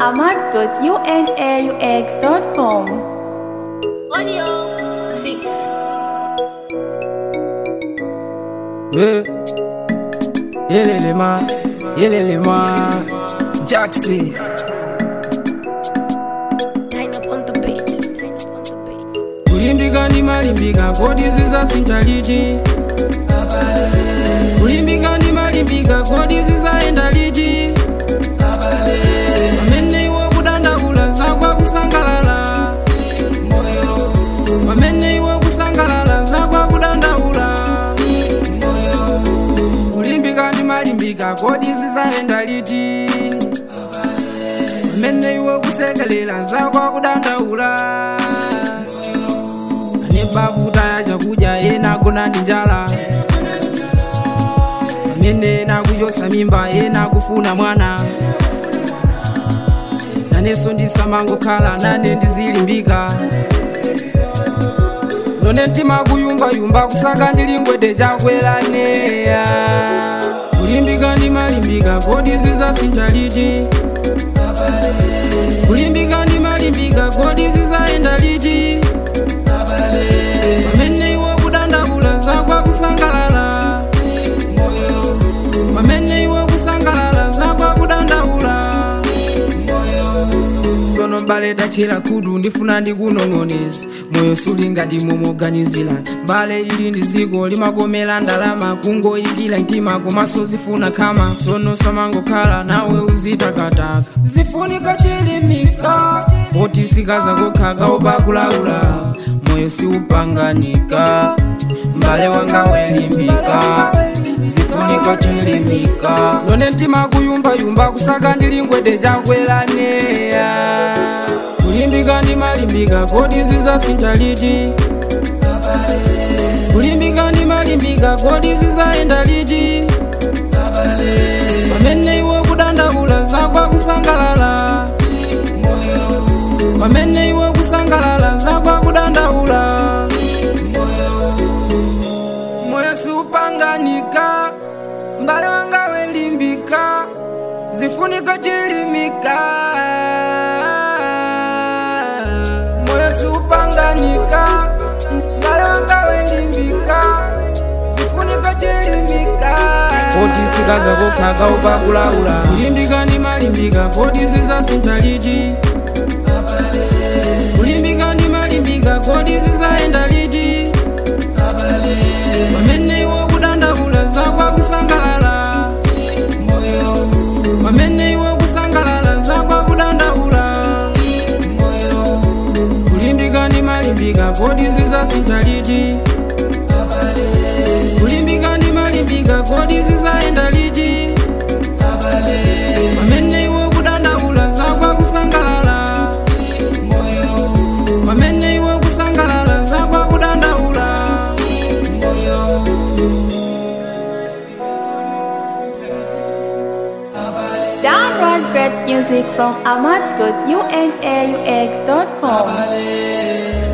ahmad.unaux.com. Audio fix. Yeah. Yelelema, yelelema, Jaxi. Dine up on the beat. Dine up on the beat. Kulimbika ndi malimbika, kodi zizasintha liti? Kulimbika ndi malimbika, kodi zizayenda liti? Pamene iwe kudandaula zakwa kusangalala. Pamene iwe kusangalala zakwa kudandaula. Kulimbika ndi malimbika, kodi zizayenda liti? Pamene iwe kusekelera zakwa kudandaula. ane bakutaya chakudya ena agona ndi njala amene ena akuchosa mimba ena akufuna mwana nanenso ndisamangokhala nane ndizilimbika none mtima kuyumbayumba kusaka ndilingwete chakwelaneya kulimbika ndi malimbika kodi zizasintha liti kulimbika ndi malimbika kodi zizayenda liti pamene iwe kudandaula zakwa kusangalala pamene iwe kusangalala zakwa kudandaula sono mbale dachera khudu ndifuna ndikunong'onezi moyo suli ngati momoganizira mbale ili ndi ziko limakomera ndalama kungoyikira mtima komanso zifuna khama sono samangokhala nawe uzitakataka zifunika chilimika poti sikaza kokhaka opakulaula moyo siupanganika mbale wanga welimbika zifunika chilimika none mtima kuyumbayumba kusaka ndilingwete chakwelaneya kulimbika ndi malimbika kodi zizasintha liti kulimbika ndi malimbika kodi zizayenda liti pamene iwe kudandaula zakwa kusangalala pamene iwe kusangalala zakwa kudandaula moyo siupanganika mbale wanga welimbika zifunika chilimika moyo siupanganika mbale wanga welimbika zifunika chilimika kodi sikaza kokhaka upakulaula kulimbika ndi malimbika kodi zizasintha liti kulimbika ndi malimbika kodi zizayenda liti pamene iwe kudandaula zakwa kusangalala pamene iwe kusangalala zakwa kudandaula kulimbika ndi malimbika kodi zizasintha liti kulimbika ndi malimbika kodi zizayenda liti pamene iwe kudandaula zakwa kusangalala pamene iwe kusangalala zakwa kudandaula Download great music from ahmad.unaux.com.